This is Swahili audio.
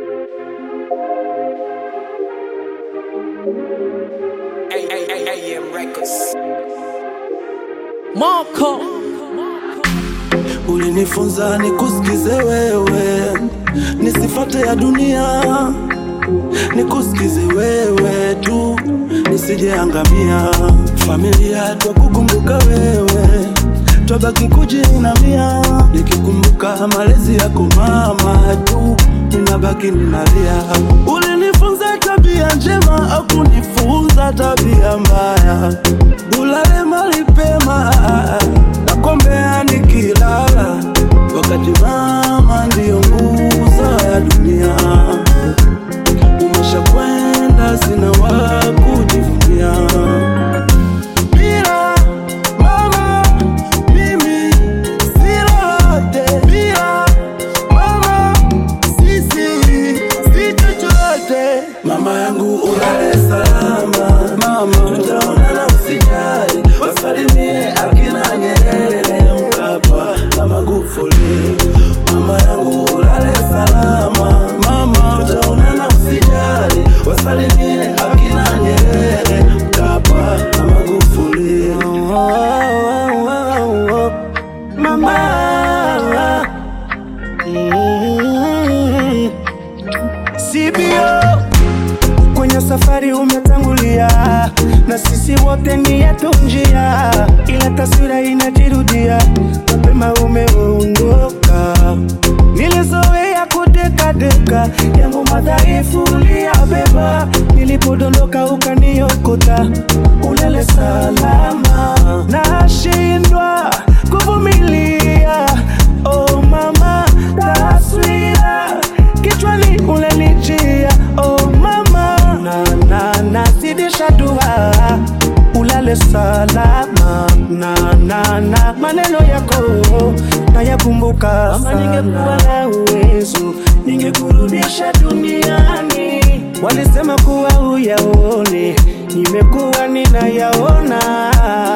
AM Records. Marco Ulinifunza nikusikize wewe, nisifate ya dunia, nikusikize wewe tu, nisijeangamia. Familia twakukumbuka wewe, twabaki kujiinamia, nikikumbuka malezi yako mama tu, ninabaki ninalia. Ulinifunza tabia njema, au kunifunza tabia mbaya, ulale mali pema nakombea nikilala, wakati mama ndiyo nguzo ya dunia. Umeshakwenda, sina wa kujivunia. Bila mama mimi si lolote, bila mama sisi si chochote. Mama yangu ulale salama, mama tutaonana, usijali, wasalimie akina Nyerere, Mkapa na Magufuli. Mama yangu ulale salama, mama tutaonana, usijali, wasalimie akina Nyerere, Mkapa na Magufuli. Oh, oh, oh, oh. Mama mm. CBO kwenye safari umetangulia, na sisi wote ni yetu njia, ila taswira inajirudia, mapema umeondoka. Nilizoea kudekadeka, yangu madhaifu uliyabeba, nilipodondoka ukaniokota, ulele salama, nashindwa kuvumilia. Oh mama, taswira kichwani unanijia. Oh mama, na na nazidisha dua ulale salama na na na maneno yako nayakumbuka kama ningekuwa na uwezo ningekurudisha duniani walisema kuwa uyaone nimekuwa ninayaona